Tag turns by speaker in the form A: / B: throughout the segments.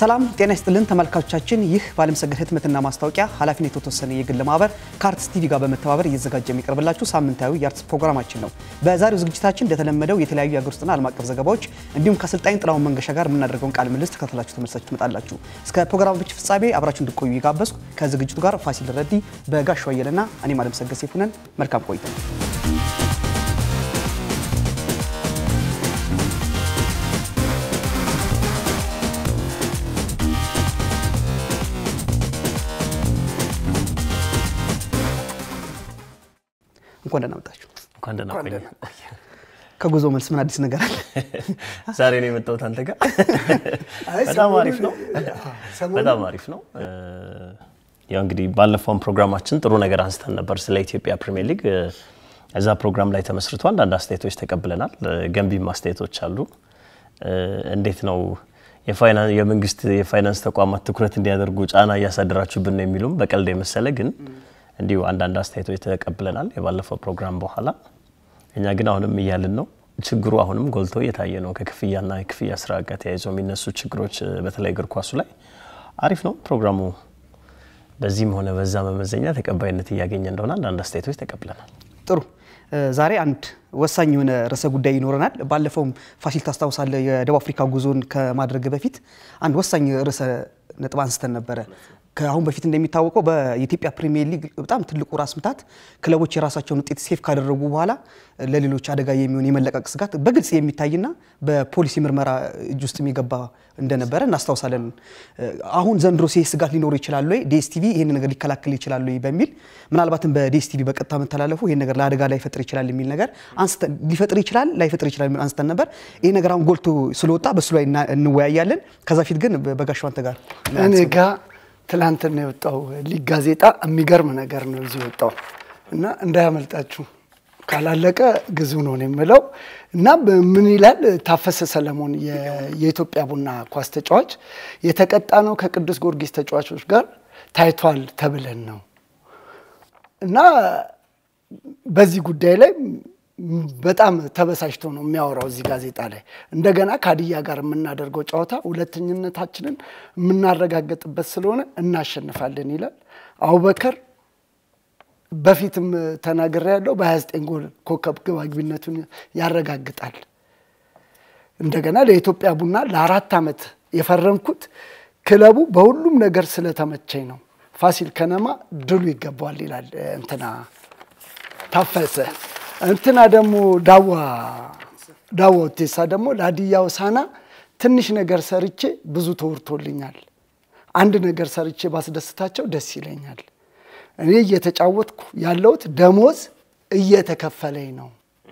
A: ሰላም ጤና ይስጥልን ተመልካቾቻችን፣ ይህ በዓለምሰገድ ህትመትና ማስታወቂያ ኃላፊነት የተወሰነ የግል ማህበር ከአርትስ ቲቪ ጋር በመተባበር እየተዘጋጀ የሚቀርብላችሁ ሳምንታዊ የአርትስ ፕሮግራማችን ነው። በዛሬው ዝግጅታችን እንደተለመደው የተለያዩ የሀገር ውስጥና ዓለም አቀፍ ዘገባዎች እንዲሁም ከአሰልጣኝ ጥላሁን መንገሻ ጋር የምናደርገውን ቃለ ምልልስ ተከታትላችሁ ተመልሳችሁ ትመጣላችሁ። እስከ ፕሮግራሞች ፍጻሜ አብራችሁ እንድቆዩ የጋበዝኩ ከዝግጅቱ ጋር ፋሲል ረዲ፣ በጋሻው አየለና እኔም ዓለምሰገድ ሰይፉ ነን። መልካም ቆይታ። እንኳን ደህና መጣችሁ።
B: እንኳን ደህና ቆየ።
A: ከጉዞ መልስ ምን አዲስ ነገር አለ?
B: ዛሬ ነው የመጣሁት አንተ ጋር። በጣም አሪፍ ነው። በጣም አሪፍ ነው። ያው እንግዲህ ባለፈውን ፕሮግራማችን ጥሩ ነገር አንስተን ነበር ስለ ኢትዮጵያ ፕሪሚየር ሊግ። እዛ ፕሮግራም ላይ ተመስርቶ አንዳንድ አስተያየቶች ተቀብለናል። ገንቢም አስተያየቶች አሉ። እንዴት ነው የመንግስት የፋይናንስ ተቋማት ትኩረት እንዲያደርጉ ጫና እያሳደራችሁብን ነው የሚሉም በቀልድ የመሰለ ግን እንዲሁ አንዳንድ አስተያየቶች ተቀብለናል የባለፈው ፕሮግራም በኋላ። እኛ ግን አሁንም እያልን ነው ችግሩ አሁንም ጎልቶ እየታየ ነው። ከክፍያና የክፍያ ስራ ጋር ተያይዞ የሚነሱ ችግሮች በተለይ እግር ኳሱ ላይ አሪፍ ነው ፕሮግራሙ በዚህም ሆነ በዛ መመዘኛ ተቀባይነት እያገኘ እንደሆነ አንዳንድ አስተያየቶች ተቀብለናል።
A: ጥሩ ዛሬ አንድ ወሳኝ የሆነ ርዕሰ ጉዳይ ይኖረናል። ባለፈውም ፋሲል ታስታውሳለህ፣ የደቡብ አፍሪካ ጉዞን ከማድረግ በፊት አንድ ወሳኝ ርዕሰ ነጥብ አንስተን ነበረ። ከአሁን በፊት እንደሚታወቀው በኢትዮጵያ ፕሪሚየር ሊግ በጣም ትልቁ ራስ ምታት ክለቦች የራሳቸውን ውጤት ሴፍ ካደረጉ በኋላ ለሌሎች አደጋ የሚሆን የመለቀቅ ስጋት በግልጽ የሚታይና በፖሊሲ ምርመራ እጅ ውስጥ የሚገባ እንደነበረ እናስታውሳለን። አሁን ዘንድሮ ሴ ስጋት ሊኖሩ ይችላሉ ወይ ዲኤስቲቪ ይህን ነገር ሊከላከል ይችላሉ ወይ በሚል ምናልባትም በዲኤስቲቪ በቀጥታ መተላለፉ ይህን ነገር ለአደጋ ላይፈጥር ይችላል የሚል ነገር ሊፈጥር ይችላል ላይፈጥር ይችላል የሚል አንስተን ነበር። ይህ ነገር አሁን ጎልቶ ስለወጣ በሱ ላይ እንወያያለን። ከዛ ፊት ግን በጋሻው አንተ ጋር
C: እኔ ጋ ትላንትና የወጣው ሊግ ጋዜጣ የሚገርም ነገር ነው እዚህ ወጣው እና እንዳያመልጣችሁ ካላለቀ ግዙ ነው የምለው እና ምን ይላል ታፈሰ ሰለሞን የኢትዮጵያ ቡና ኳስ ተጫዋች የተቀጣ ነው ከቅዱስ ጊዮርጊስ ተጫዋቾች ጋር ታይቷል ተብለን ነው እና በዚህ ጉዳይ ላይ በጣም ተበሳጭቶ ነው የሚያወራው እዚህ ጋዜጣ ላይ። እንደገና ከሀዲያ ጋር የምናደርገው ጨዋታ ሁለተኝነታችንን የምናረጋገጥበት ስለሆነ እናሸንፋለን ይላል። አቡበከር በፊትም ተናግሬ ያለው በ29 ጎል ኮከብ ግብ አግቢነቱን ያረጋግጣል። እንደገና ለኢትዮጵያ ቡና ለአራት ዓመት የፈረምኩት ክለቡ በሁሉም ነገር ስለተመቸኝ ነው። ፋሲል ከነማ ድሉ ይገባዋል ይላል እንትና ታፈሰ እንትና ደግሞ ዳዋ ዳዋ ውቴሳ ደግሞ ለሀዲያ ሆሳዕና ትንሽ ነገር ሰርቼ ብዙ ተወርቶልኛል። አንድ ነገር ሰርቼ ባስደስታቸው ደስ ይለኛል። እኔ እየተጫወትኩ ያለሁት ደሞዝ እየተከፈለኝ ነው።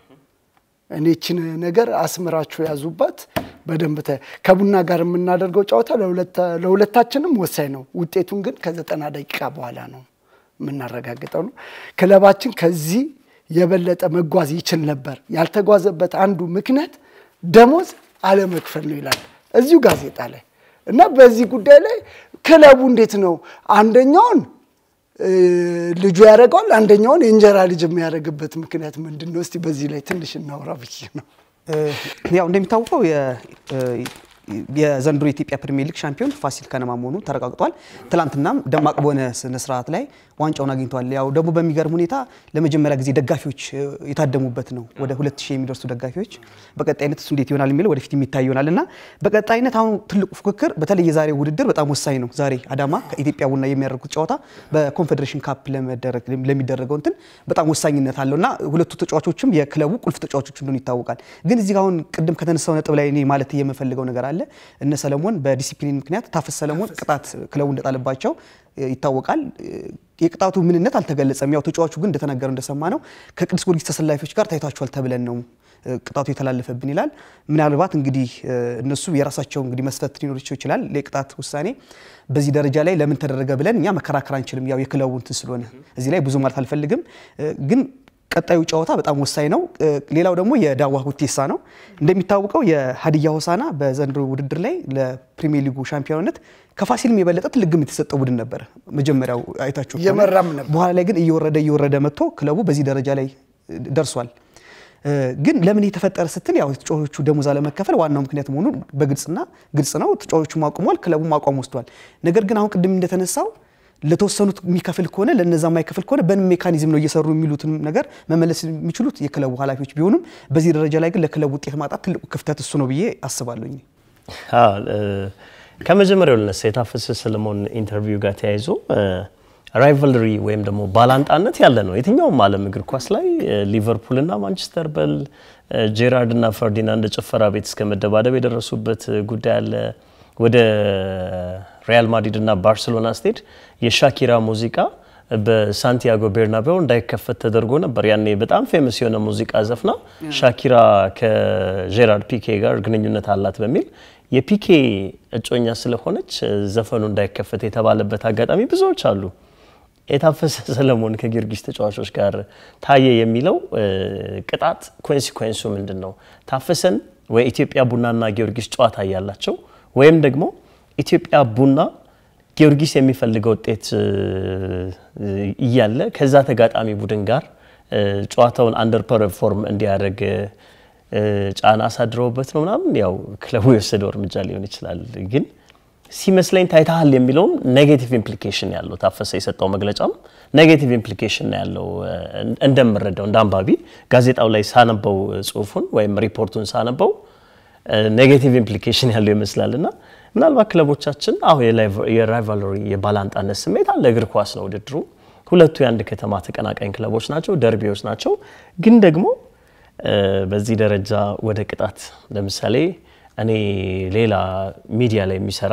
C: እኔ ችን ነገር አስምራችሁ ያዙባት በደንብ ከቡና ጋር የምናደርገው ጨዋታ ለሁለታችንም ወሳኝ ነው። ውጤቱን ግን ከዘጠና ደቂቃ በኋላ ነው የምናረጋግጠው ነው። ክለባችን ከዚህ የበለጠ መጓዝ ይችል ነበር። ያልተጓዘበት አንዱ ምክንያት ደሞዝ አለመክፈል ነው ይላል እዚሁ ጋዜጣ ላይ እና በዚህ ጉዳይ ላይ ክለቡ እንዴት ነው አንደኛውን ልጁ ያደርገዋል፣ አንደኛውን የእንጀራ ልጅ የሚያደርግበት ምክንያት ምንድን ነው? እስቲ በዚህ ላይ ትንሽ እናውራ ብዬ ነው።
A: ያው እንደሚታወቀው የዘንድሮ የኢትዮጵያ ፕሪሚየር ሊግ ሻምፒዮን ፋሲል ከነማ መሆኑ ተረጋግጧል። ትላንትናም ደማቅ በሆነ ስነ ስርዓት ላይ ዋንጫውን አግኝተዋል። ያው ደግሞ በሚገርም ሁኔታ ለመጀመሪያ ጊዜ ደጋፊዎች የታደሙበት ነው። ወደ ሁለት ሺህ የሚደርሱ ደጋፊዎች በቀጣይነት እሱ እንዴት ይሆናል የሚለው ወደፊት የሚታይ ይሆናል እና በቀጣይነት አሁን ትልቁ ፉክክር በተለይ የዛሬ ውድድር በጣም ወሳኝ ነው። ዛሬ አዳማ ከኢትዮጵያ ቡና የሚያደርጉት ጨዋታ በኮንፌዴሬሽን ካፕ ለሚደረገው እንትን በጣም ወሳኝነት አለው እና ሁለቱ ተጫዋቾችም የክለቡ ቁልፍ ተጫዋቾች እንደሆኑ ይታወቃል። ግን እዚህ አሁን ቅድም ከተነሳው ነጥብ ላይ እኔ ማለት የምፈልገው ነገር አለ። እነ ሰለሞን በዲሲፕሊን ምክንያት ታፈስ ሰለሞን ቅጣት ክለቡ እንደጣለባቸው ይታወቃል። የቅጣቱ ምንነት አልተገለጸም። ያው ተጫዋቹ ግን እንደተናገረው እንደሰማ ነው ከቅዱስ ጊዮርጊስ ተሰላፊዎች ጋር ታይቷቸዋል ተብለን ነው ቅጣቱ የተላለፈብን ይላል። ምናልባት እንግዲህ እነሱ የራሳቸው እንግዲህ መስፈት ሊኖራቸው ይችላል። የቅጣት ውሳኔ በዚህ ደረጃ ላይ ለምን ተደረገ ብለን እኛ መከራከር አንችልም። ያው የክለቡ እንትን ስለሆነ እዚህ ላይ ብዙ ማለት አልፈልግም ግን ቀጣዩ ጨዋታ በጣም ወሳኝ ነው። ሌላው ደግሞ የዳዋ ሁቴሳ ነው። እንደሚታወቀው የሀዲያ ሆሳዕና በዘንድሮ ውድድር ላይ ለፕሪሚየር ሊጉ ሻምፒዮንነት ከፋሲልም የበለጠ ትልቅ ግምት የተሰጠው ቡድን ነበረ። መጀመሪያው አይታችሁ
C: እየመራም ነበር።
A: በኋላ ላይ ግን እየወረደ እየወረደ መጥቶ ክለቡ በዚህ ደረጃ ላይ ደርሷል። ግን ለምን የተፈጠረ ስትል ያው ተጫዋቾቹ ደሞዝ አለመከፈል ዋናው ምክንያት መሆኑን በግልጽና ግልጽ ነው። ተጫዋቾቹም አቁሟል፣ ክለቡም አቋም ወስዷል። ነገር ግን አሁን ቅድም እንደተነሳው ለተወሰኑት የሚከፍል ከሆነ ለነዛ የማይከፍል ከሆነ በምን ሜካኒዝም ነው እየሰሩ የሚሉትን ነገር መመለስ የሚችሉት የክለቡ ኃላፊዎች ቢሆኑም በዚህ ደረጃ ላይ ግን ለክለቡ ውጤት ማጣት ትልቁ ክፍተት እሱ ነው ብዬ አስባለሁኝ።
B: ከመጀመሪያው ልነሳ የታፈሰ ሰለሞን ኢንተርቪው ጋር ተያይዞ ራይቫልሪ ወይም ደግሞ ባላንጣነት ያለ ነው የትኛውም ዓለም እግር ኳስ ላይ ሊቨርፑልና ማንቸስተር በል ጄራርድ እና ፈርዲናንድ ጭፈራ ቤት እስከ መደባደብ የደረሱበት ጉዳይ አለ። ወደ ሪያል ማድሪድ እና ባርሴሎና ስቴድ የሻኪራ ሙዚቃ በሳንቲያጎ ቤርናቤው እንዳይከፈት ተደርጎ ነበር። ያኔ በጣም ፌመስ የሆነ ሙዚቃ ዘፍና ሻኪራ ከጄራርድ ፒኬ ጋር ግንኙነት አላት በሚል የፒኬ እጮኛ ስለሆነች ዘፈኑ እንዳይከፈት የተባለበት አጋጣሚ ብዙዎች አሉ። የታፈሰ ሰለሞን ከጊዮርጊስ ተጫዋቾች ጋር ታየ የሚለው ቅጣት ኮንሲኮንሱ ምንድን ነው? ታፈሰን ወይ ኢትዮጵያ ቡናና ጊዮርጊስ ጨዋታ እያላቸው ወይም ደግሞ ኢትዮጵያ ቡና ጊዮርጊስ የሚፈልገው ውጤት እያለ ከዛ ተጋጣሚ ቡድን ጋር ጨዋታውን አንደር ፐርፎርም እንዲያደርግ ጫና አሳድረውበት ነው ምናምን። ያው ክለቡ የወሰደው እርምጃ ሊሆን ይችላል፣ ግን ሲመስለኝ ታይታሃል የሚለውም ኔጌቲቭ ኢምፕሊኬሽን ያለው ታፈሰ የሰጠው መግለጫም ኔጌቲቭ ኢምፕሊኬሽን ያለው እንደምረዳው እንደ አንባቢ ጋዜጣው ላይ ሳነበው ጽሁፉን ወይም ሪፖርቱን ሳነበው ኔጌቲቭ ኢምፕሊኬሽን ያለው ይመስላል እና ምናልባት ክለቦቻችን አሁ የራይቫልሪ የባላንጣነት ስሜት አለ። እግር ኳስ ነው ውድድሩ። ሁለቱ የአንድ ከተማ ተቀናቃኝ ክለቦች ናቸው፣ ደርቢዎች ናቸው። ግን ደግሞ በዚህ ደረጃ ወደ ቅጣት ለምሳሌ እኔ ሌላ ሚዲያ ላይ የሚሰራ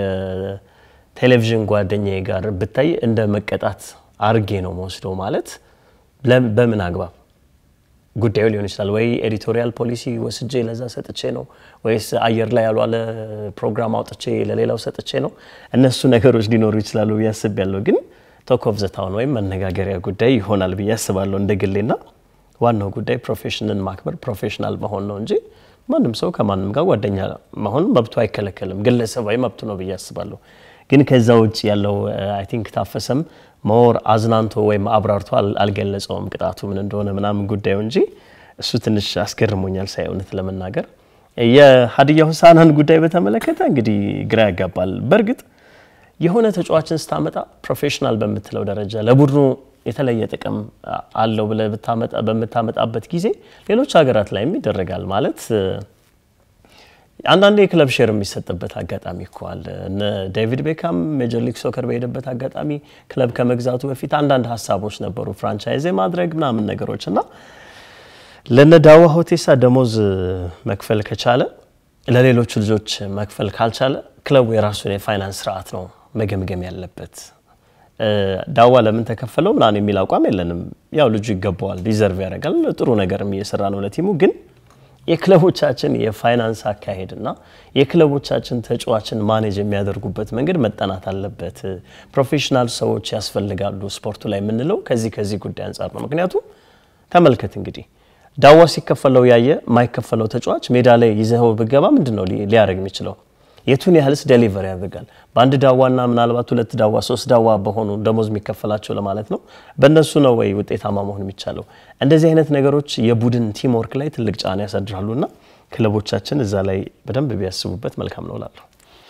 B: የቴሌቪዥን ጓደኛዬ ጋር ብታይ እንደ መቀጣት አርጌ ነው መወስደው ማለት በምን አግባብ ጉዳዩ ሊሆን ይችላል ወይ ኤዲቶሪያል ፖሊሲ ወስጄ ለዛ ሰጥቼ ነው ወይስ አየር ላይ ያልዋለ ፕሮግራም አውጥቼ ለሌላው ሰጥቼ ነው? እነሱ ነገሮች ሊኖሩ ይችላሉ ብዬ አስቤያለሁ። ግን ቶክ ኦፍ ዘ ታውን ወይም መነጋገሪያ ጉዳይ ይሆናል ብዬ አስባለሁ እንደ ግሌና ዋናው ጉዳይ ፕሮፌሽንን ማክበር ፕሮፌሽናል መሆን ነው እንጂ ማንም ሰው ከማንም ጋር ጓደኛ መሆን መብቱ አይከለከልም። ግለሰባዊ መብቱ ነው ብዬ አስባለሁ። ግን ከዛ ውጭ ያለው አይ ቲንክ ታፈሰም ሞር አዝናንቶ ወይም አብራርቶ አልገለጸውም ቅጣቱ ምን እንደሆነ ምናምን ጉዳዩ እንጂ እሱ ትንሽ አስገርሞኛል ሳይ እውነት ለመናገር የሀዲያ ሆሳዕናን ጉዳይ በተመለከተ እንግዲህ ግራ ያጋባል። በእርግጥ የሆነ ተጫዋችን ስታመጣ ፕሮፌሽናል በምትለው ደረጃ ለቡድኑ የተለየ ጥቅም አለው ብለህ በምታመጣበት ጊዜ ሌሎች ሀገራት ላይም ይደረጋል ማለት አንዳንድ የክለብ ሼር የሚሰጥበት አጋጣሚ እኮ አለ። እነ ዴቪድ ቤካም ሜጀር ሊግ ሶከር በሄደበት አጋጣሚ ክለብ ከመግዛቱ በፊት አንዳንድ ሀሳቦች ነበሩ፣ ፍራንቻይዝ ማድረግ ምናምን ነገሮች እና ለነ ዳዋ ሆቴሳ ደሞዝ መክፈል ከቻለ ለሌሎቹ ልጆች መክፈል ካልቻለ ክለቡ የራሱን የፋይናንስ ስርዓት ነው መገምገም ያለበት። ዳዋ ለምን ተከፈለው ምናምን የሚል አቋም የለንም። ያው ልጁ ይገባዋል፣ ዲዘርቭ ያደርጋል። ጥሩ ነገርም እየሰራ ነው ለቲሙ ግን የክለቦቻችን የፋይናንስ አካሄድና የክለቦቻችን ተጫዋችን ማኔጅ የሚያደርጉበት መንገድ መጠናት አለበት። ፕሮፌሽናል ሰዎች ያስፈልጋሉ ስፖርቱ ላይ የምንለው ከዚህ ከዚህ ጉዳይ አንጻር ነው። ምክንያቱም ተመልከት እንግዲህ ዳዋ ሲከፈለው ያየ የማይከፈለው ተጫዋች ሜዳ ላይ ይዘው ብገባ ምንድን ነው ሊያደርግ የሚችለው? የቱን ያህልስ ዴሊቨር ያደርጋል? በአንድ ዳዋና ምናልባት ሁለት ዳዋ ሶስት ዳዋ በሆኑ ደሞዝ የሚከፈላቸው ለማለት ነው። በእነሱ ነው ወይ ውጤታማ መሆን የሚቻለው? እንደዚህ አይነት ነገሮች የቡድን ቲም ወርክ ላይ ትልቅ ጫና ያሳድራሉና ክለቦቻችን እዛ ላይ በደንብ ቢያስቡበት መልካም ነው እላለሁ።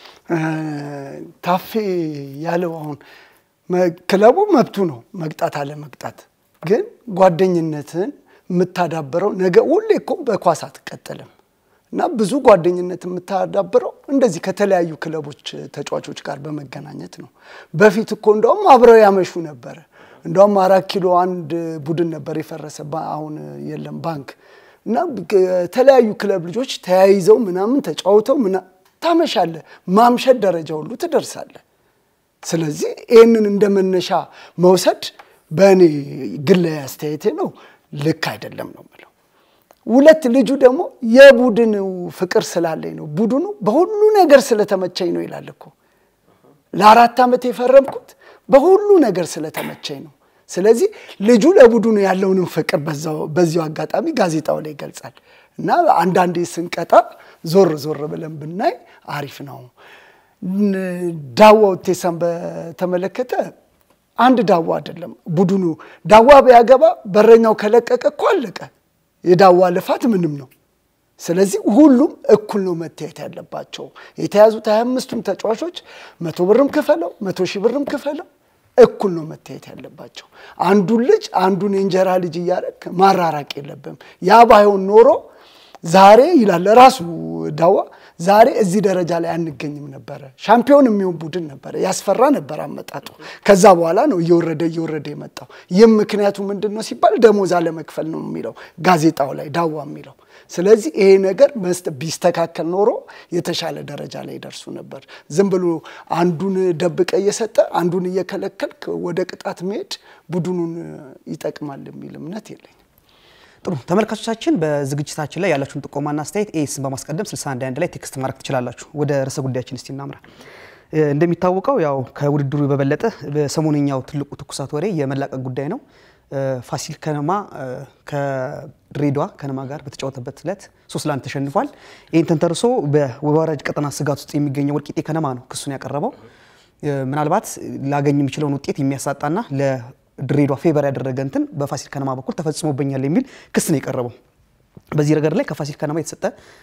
C: ታፌ ያለው አሁን ክለቡ መብቱ ነው መቅጣት አለ መቅጣት፣ ግን ጓደኝነትን የምታዳበረው ነገ ሁሌ እኮ በኳስ አትቀጥልም እና ብዙ ጓደኝነት የምታዳብረው እንደዚህ ከተለያዩ ክለቦች ተጫዋቾች ጋር በመገናኘት ነው። በፊት እኮ እንደውም አብረው ያመሹ ነበረ። እንደውም አራት ኪሎ አንድ ቡድን ነበር የፈረሰ፣ አሁን የለም ባንክ እና የተለያዩ ክለብ ልጆች ተያይዘው ምናምን ተጫውተው ታመሻለ፣ ማምሸት ደረጃ ሁሉ ትደርሳለ። ስለዚህ ይህንን እንደ መነሻ መውሰድ በእኔ ግላዊ አስተያየቴ ነው ልክ አይደለም ነው የምለው። ሁለት ልጁ ደግሞ የቡድን ፍቅር ስላለኝ ነው ቡድኑ በሁሉ ነገር ስለተመቸኝ ነው ይላል እኮ። ለአራት ዓመት የፈረምኩት በሁሉ ነገር ስለተመቸኝ ነው። ስለዚህ ልጁ ለቡድኑ ያለውንም ፍቅር በዚሁ አጋጣሚ ጋዜጣው ላይ ይገልጻል እና አንዳንዴ ስንቀጣ ዞር ዞር ብለን ብናይ አሪፍ ነው። ዳዋ ውቴሳን በተመለከተ አንድ ዳዋ አይደለም ቡድኑ ዳዋ ቢያገባ በረኛው ከለቀቀ እኮ አለቀ። የዳዋ ልፋት ምንም ነው። ስለዚህ ሁሉም እኩል ነው መታየት ያለባቸው። የተያዙት ሀያ አምስቱም ተጫዋቾች መቶ ብርም ክፈለው መቶ ሺህ ብርም ክፈለው እኩል ነው መታየት ያለባቸው። አንዱን ልጅ አንዱን የእንጀራ ልጅ እያደረግ ማራራቅ የለብም። ያ ባይሆን ኖሮ ዛሬ ይላል ራሱ ዳዋ ዛሬ እዚህ ደረጃ ላይ አንገኝም ነበረ። ሻምፒዮን የሚሆን ቡድን ነበረ፣ ያስፈራ ነበር አመጣጡ። ከዛ በኋላ ነው እየወረደ እየወረደ የመጣው። ይህም ምክንያቱ ምንድን ነው ሲባል ደሞዝ አለመክፈል ነው የሚለው ጋዜጣው ላይ ዳዋ የሚለው። ስለዚህ ይሄ ነገር መስጠት ቢስተካከል ኖሮ የተሻለ ደረጃ ላይ ይደርሱ ነበር። ዝም ብሎ አንዱን ደብቀ እየሰጠ አንዱን እየከለከልክ ወደ ቅጣት መሄድ ቡድኑን ይጠቅማል የሚል እምነት የለኝም።
A: ጥሩ ተመልካቾቻችን፣ በዝግጅታችን ላይ ያላችሁን ጥቆማና አስተያየት ኤስን በማስቀደም 61 ላይ ቴክስት ማድረግ ትችላላችሁ። ወደ ርዕሰ ጉዳያችን እስቲ እናምራ። እንደሚታወቀው ያው ከውድድሩ በበለጠ በሰሞነኛው ትልቁ ትኩሳት ወሬ የመላቀቅ ጉዳይ ነው። ፋሲል ከነማ ከድሬዳዋ ከነማ ጋር በተጫወተበት ዕለት ሶስት ለአንድ ተሸንፏል። ይህን ተንተርሶ በወራጅ ቀጠና ስጋት ውስጥ የሚገኘው ወልቂጤ ከነማ ነው ክሱን ያቀረበው። ምናልባት ላገኝ የሚችለውን ውጤት የሚያሳጣና ለድሬዳዋ ፌቨር ያደረገ እንትን በፋሲል ከነማ በኩል ተፈጽሞበኛል የሚል ክስ ነው የቀረበው። በዚህ ረገድ ላይ ከፋሲል ከነማ የተሰጠ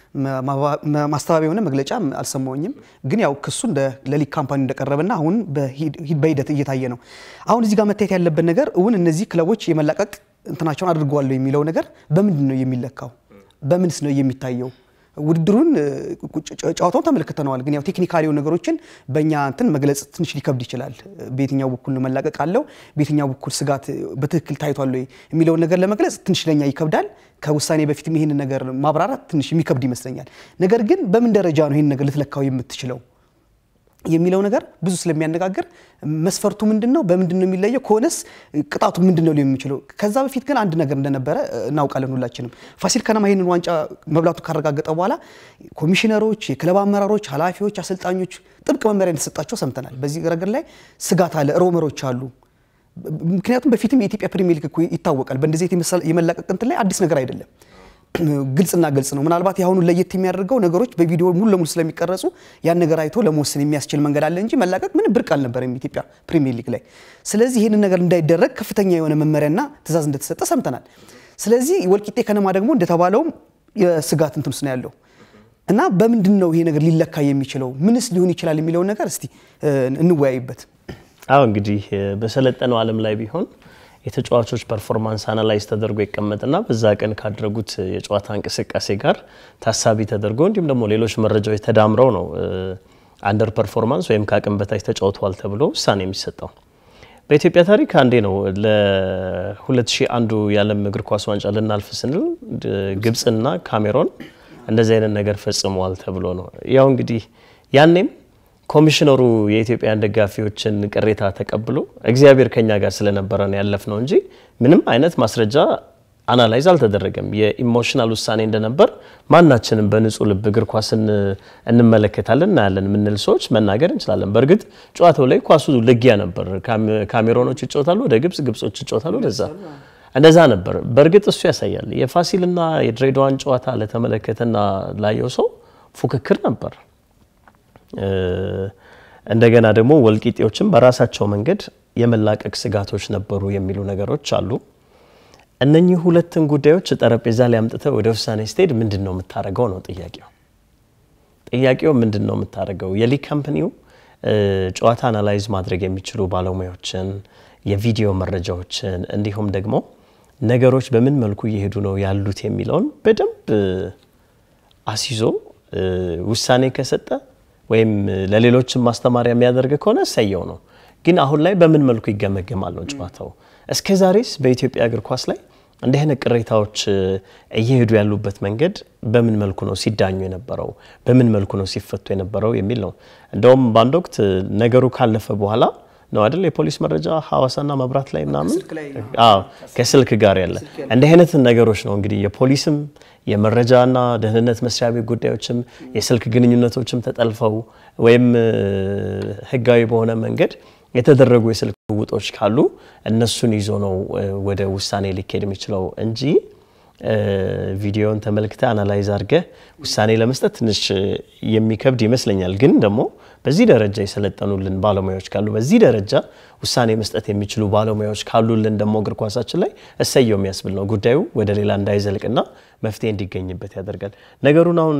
A: ማስተባበያ የሆነ መግለጫ አልሰማኝም። ግን ያው ክሱ ለሊግ ካምፓኒ እንደቀረበና አሁን በሂደት እየታየ ነው። አሁን እዚህ ጋር መታየት ያለበት ነገር እውን እነዚህ ክለቦች የመላቀቅ እንትናቸውን አድርገዋል የሚለው ነገር በምንድን ነው የሚለካው? በምንስ ነው የሚታየው? ውድድሩን ጨዋታውን ተመልክተነዋል። ግን ያው ቴክኒካሊ የሆኑ ነገሮችን በእኛ እንትን መግለጽ ትንሽ ሊከብድ ይችላል። በየትኛው በኩል ነው መላቀቅ አለው፣ በየትኛው በኩል ስጋት በትክክል ታይቷል ወይ የሚለውን ነገር ለመግለጽ ትንሽ ለኛ ይከብዳል። ከውሳኔ በፊትም ይህንን ነገር ማብራራት ትንሽ የሚከብድ ይመስለኛል። ነገር ግን በምን ደረጃ ነው ይህን ነገር ልትለካው የምትችለው የሚለው ነገር ብዙ ስለሚያነጋግር መስፈርቱ ምንድን ነው? በምንድን ነው የሚለየው? ከሆነስ ቅጣቱ ምንድን ነው ሊሆን የሚችለው? ከዛ በፊት ግን አንድ ነገር እንደነበረ እናውቃለን ሁላችንም። ፋሲል ከነማ ይህንን ዋንጫ መብላቱ ካረጋገጠ በኋላ ኮሚሽነሮች፣ የክለብ አመራሮች፣ ኃላፊዎች፣ አሰልጣኞች ጥብቅ መመሪያ እንደተሰጣቸው ሰምተናል። በዚህ ረገድ ላይ ስጋት አለ፣ ሮመሮች አሉ። ምክንያቱም በፊትም የኢትዮጵያ ፕሪሚየር ሊግ እኮ ይታወቃል። በእንደዚህ የመላቀቅ እንትን ላይ አዲስ ነገር አይደለም። ግልጽና ግልጽ ነው። ምናልባት የአሁኑ ለየት የሚያደርገው ነገሮች በቪዲዮ ሙሉ ለሙሉ ስለሚቀረጹ ያን ነገር አይቶ ለመወሰን የሚያስችል መንገድ አለ እንጂ መላቀቅ ምንም ብርቅ አልነበረም ኢትዮጵያ ፕሪሚየር ሊግ ላይ። ስለዚህ ይህንን ነገር እንዳይደረግ ከፍተኛ የሆነ መመሪያና ትዕዛዝ እንደተሰጠ ሰምተናል። ስለዚህ ወልቂጤ ከነማ ደግሞ እንደተባለውም የስጋት እንትን ውስጥ ነው ያለው እና በምንድን ነው ይሄ ነገር ሊለካ የሚችለው ምንስ ሊሆን ይችላል የሚለውን ነገር እስቲ እንወያይበት።
B: አዎ እንግዲህ በሰለጠነው ዓለም ላይ ቢሆን የተጫዋቾች ፐርፎርማንስ አናላይዝ ተደርጎ ይቀመጥና በዛ ቀን ካደረጉት የጨዋታ እንቅስቃሴ ጋር ታሳቢ ተደርጎ እንዲሁም ደግሞ ሌሎች መረጃዎች ተዳምረው ነው አንደር ፐርፎርማንስ ወይም ከአቅም በታች ተጫውተዋል ተብሎ ውሳኔ የሚሰጠው። በኢትዮጵያ ታሪክ አንዴ ነው ለ2001 የዓለም እግር ኳስ ዋንጫ ልናልፍ ስንል ግብፅና ካሜሮን እንደዚህ አይነት ነገር ፈጽመዋል ተብሎ ነው። ያው እንግዲህ ያኔም ኮሚሽነሩ የኢትዮጵያን ደጋፊዎችን ቅሬታ ተቀብሎ እግዚአብሔር ከኛ ጋር ስለነበረ ነው ያለፍ ነው እንጂ ምንም አይነት ማስረጃ አናላይዝ አልተደረገም። የኢሞሽናል ውሳኔ እንደነበር ማናችንም በንጹህ ልብ እግር ኳስን እንመለከታለን እናያለን የምንል ሰዎች መናገር እንችላለን። በእርግጥ ጨዋታው ላይ ኳሱ ልጊያ ነበር። ካሜሮኖች ይጫወታሉ ወደ ግብጽ፣ ግብጾች ይጫወታሉ ወደዛ እንደዛ ነበር። በእርግጥ እሱ ያሳያል። የፋሲልና የድሬዳዋን ጨዋታ ለተመለከተና ላየው ሰው ፉክክር ነበር። እንደገና ደግሞ ወልቂጤዎችም በራሳቸው መንገድ የመላቀቅ ስጋቶች ነበሩ የሚሉ ነገሮች አሉ። እነኚህ ሁለትን ጉዳዮች ጠረጴዛ ላይ አምጥተህ ወደ ውሳኔ ስትሄድ ምንድን ነው የምታደርገው ነው ጥያቄው። ጥያቄው ምንድን ነው የምታደርገው? የሊግ ካምፕኒው ጨዋታ አናላይዝ ማድረግ የሚችሉ ባለሙያዎችን፣ የቪዲዮ መረጃዎችን እንዲሁም ደግሞ ነገሮች በምን መልኩ እየሄዱ ነው ያሉት የሚለውን በደንብ አስይዞ ውሳኔ ከሰጠ ወይም ለሌሎችም ማስተማሪያ የሚያደርግ ከሆነ እሰየው ነው። ግን አሁን ላይ በምን መልኩ ይገመገማል ነው ጨዋታው? እስከ ዛሬስ በኢትዮጵያ እግር ኳስ ላይ እንዲህ አይነት ቅሬታዎች እየሄዱ ያሉበት መንገድ በምን መልኩ ነው ሲዳኙ የነበረው? በምን መልኩ ነው ሲፈቱ የነበረው የሚል ነው። እንደውም በአንድ ወቅት ነገሩ ካለፈ በኋላ ነው አይደል የፖሊስ መረጃ ሐዋሳና መብራት ላይ ምናምን ከስልክ ጋር ያለ እንዲህ አይነት ነገሮች ነው እንግዲህ የፖሊስም የመረጃና ደህንነት መስሪያ ቤት ጉዳዮችም የስልክ ግንኙነቶችም ተጠልፈው ወይም ሕጋዊ በሆነ መንገድ የተደረጉ የስልክ ውጦች ካሉ እነሱን ይዞ ነው ወደ ውሳኔ ሊካሄድ የሚችለው እንጂ ቪዲዮን ተመልክተ አናላይዝ አድርገህ ውሳኔ ለመስጠት ትንሽ የሚከብድ ይመስለኛል። ግን ደግሞ በዚህ ደረጃ የሰለጠኑልን ባለሙያዎች ካሉ በዚህ ደረጃ ውሳኔ መስጠት የሚችሉ ባለሙያዎች ካሉልን ደግሞ እግር ኳሳችን ላይ እሰየው የሚያስብል ነው። ጉዳዩ ወደ ሌላ እንዳይዘልቅና መፍትሄ እንዲገኝበት ያደርጋል። ነገሩን አሁን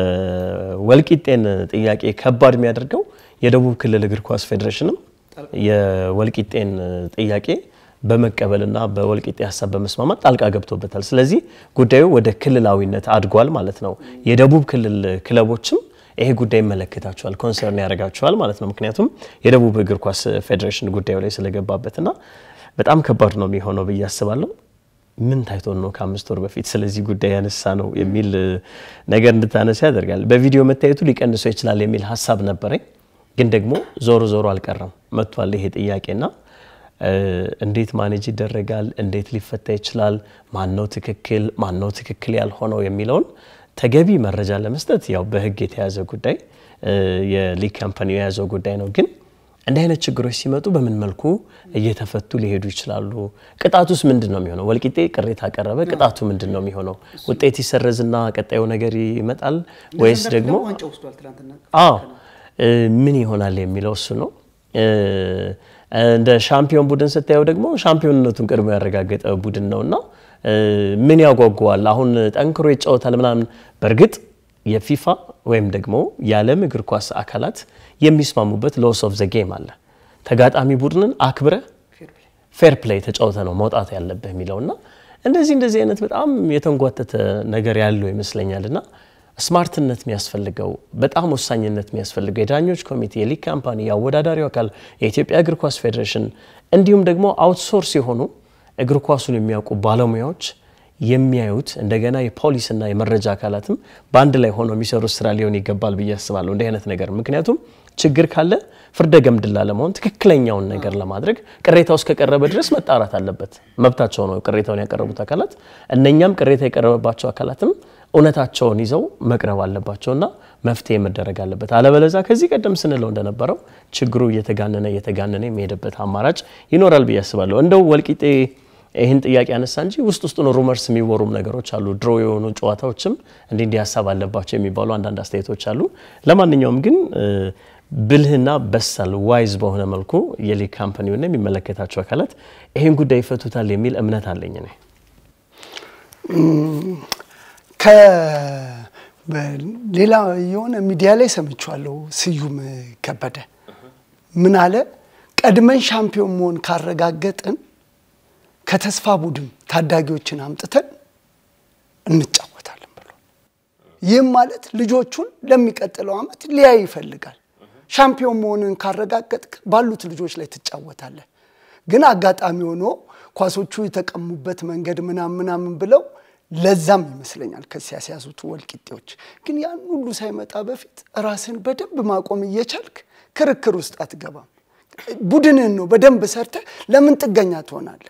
B: የወልቂጤን ጥያቄ ከባድ የሚያደርገው የደቡብ ክልል እግር ኳስ ፌዴሬሽንም የወልቂጤን ጥያቄ በመቀበልና በወልቂጤ ሀሳብ በመስማማት ጣልቃ ገብቶበታል። ስለዚህ ጉዳዩ ወደ ክልላዊነት አድጓል ማለት ነው። የደቡብ ክልል ክለቦችም ይሄ ጉዳይ ይመለከታቸዋል፣ ኮንሰርን ያደርጋቸዋል ማለት ነው። ምክንያቱም የደቡብ እግር ኳስ ፌዴሬሽን ጉዳዩ ላይ ስለገባበትና በጣም ከባድ ነው የሚሆነው ብዬ አስባለሁ። ምን ታይቶን ነው ከአምስት ወር በፊት ስለዚህ ጉዳይ ያነሳ ነው የሚል ነገር እንድታነሳ ያደርጋል። በቪዲዮ መታየቱ ሊቀንሰው ይችላል የሚል ሀሳብ ነበረኝ፣ ግን ደግሞ ዞሮ ዞሮ አልቀረም መጥቷል ይሄ ጥያቄና እንዴት ማኔጅ ይደረጋል? እንዴት ሊፈታ ይችላል? ማነው ትክክል ማነው ትክክል ያልሆነው የሚለውን ተገቢ መረጃ ለመስጠት ያው በሕግ የተያዘ ጉዳይ የሊግ ካምፓኒው የያዘው ጉዳይ ነው። ግን እንዲህ አይነት ችግሮች ሲመጡ በምን መልኩ እየተፈቱ ሊሄዱ ይችላሉ? ቅጣቱስ ምንድን ነው የሚሆነው? ወልቂጤ ቅሬታ ቀረበ፣ ቅጣቱ ምንድን ነው የሚሆነው? ውጤት ይሰረዝና ቀጣዩ ነገር ይመጣል ወይስ ደግሞ አዎ ምን ይሆናል የሚለው እሱ ነው። እንደ ሻምፒዮን ቡድን ስታየው ደግሞ ሻምፒዮንነቱን ቀድሞ ያረጋገጠ ቡድን ነውና ምን ያጓጓዋል? አሁን ጠንክሮ ይጫወታል ምናምን። በእርግጥ የፊፋ ወይም ደግሞ የዓለም እግር ኳስ አካላት የሚስማሙበት ሎስ ኦፍ ዘ ጌም አለ። ተጋጣሚ ቡድንን አክብረ ፌር ፕሌይ ተጫውተ ነው መውጣት ያለብህ የሚለውና እንደዚህ እንደዚህ አይነት በጣም የተንጓተተ ነገር ያለው ይመስለኛልና ስማርትነት የሚያስፈልገው በጣም ወሳኝነት የሚያስፈልገው የዳኞች ኮሚቴ፣ የሊግ ካምፓኒ፣ የአወዳዳሪው አካል፣ የኢትዮጵያ እግር ኳስ ፌዴሬሽን እንዲሁም ደግሞ አውትሶርስ የሆኑ እግር ኳሱን የሚያውቁ ባለሙያዎች የሚያዩት እንደገና የፖሊስና የመረጃ አካላትም በአንድ ላይ ሆነው የሚሰሩት ስራ ሊሆን ይገባል ብዬ አስባለሁ። እንዲህ አይነት ነገር ምክንያቱም ችግር ካለ ፍርደ ገምድላ ለመሆን ትክክለኛውን ነገር ለማድረግ ቅሬታው እስከቀረበ ድረስ መጣራት አለበት። መብታቸው ነው ቅሬታውን ያቀረቡት አካላት። እነኛም ቅሬታ የቀረበባቸው አካላትም እውነታቸውን ይዘው መቅረብ አለባቸውና መፍትሄ መደረግ አለበት። አለበለዛ ከዚህ ቀደም ስንለው እንደነበረው ችግሩ እየተጋነነ እየተጋነነ የሚሄድበት አማራጭ ይኖራል ብዬ አስባለሁ። እንደው ወልቂጤ ይህን ጥያቄ ያነሳ እንጂ ውስጥ ውስጡን ሩመርስ የሚወሩም ነገሮች አሉ። ድሮ የሆኑ ጨዋታዎችም እንዲህ እንዲህ ሀሳብ አለባቸው የሚባሉ አንዳንድ አስተያየቶች አሉ። ለማንኛውም ግን ብልህና በሳል ዋይዝ በሆነ መልኩ የሊግ ካምፓኒውና የሚመለከታቸው አካላት ይህን ጉዳይ ይፈቱታል የሚል እምነት አለኝ እኔ።
C: ሌላ የሆነ ሚዲያ ላይ ሰምቼዋለሁ። ስዩም ከበደ ምን አለ? ቀድመን ሻምፒዮን መሆን ካረጋገጥን ከተስፋ ቡድን ታዳጊዎችን አምጥተን እንጫወታለን ብሎ ይህም ማለት ልጆቹን ለሚቀጥለው ዓመት ሊያይ ይፈልጋል። ሻምፒዮን መሆንን ካረጋገጥክ ባሉት ልጆች ላይ ትጫወታለህ። ግን አጋጣሚ ሆኖ ኳሶቹ የተቀሙበት መንገድ ምናምን ምናምን ብለው ለዛም ይመስለኛል ከስ ያስያዙት ወልቂጤዎች። ግን ያን ሁሉ ሳይመጣ በፊት ራስን በደንብ ማቆም እየቻልክ ክርክር ውስጥ አትገባም። ቡድንህን ነው በደንብ ሰርተህ ለምን ጥገኛ ትሆናለህ?